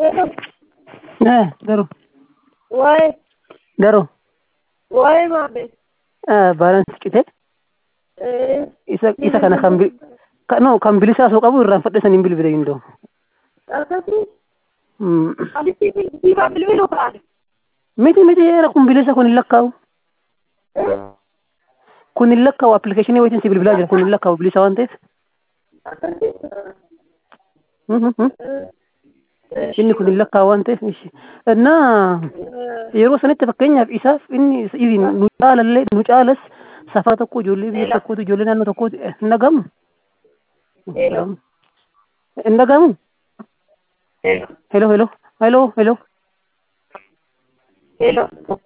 Eh, Garuu, Waa'ee garuu, waa'ee maamee baalansi cite isa isa kana kan bi ka- no kan bilisaa osoo qabu irraan fadhe saniin bilbile indoo. akkasii Mm. alitti biifaa bilbiluu kaa'an. Miti miti eera kun bilisa kun hin lakkaa'u. Kun hin lakkaa'u appilikeeshinii wayitiin si bilbilaa jira kun hin lakkaa'u bilisa waan ta'eef. Akkasii Mhm, mhm. Inni kun hin lakkaa'u waan ta'eef. ishi. Innaa yeroo sanitti fakkeenyaaf isaaf inni isin nu caalallee nu caalas safaa tokko ijoollee biyya tokkooti ijoollee naannoo tokkooti hin dhagamu. Hin dhagamu. Hello. Hello hello hello hello. Hello.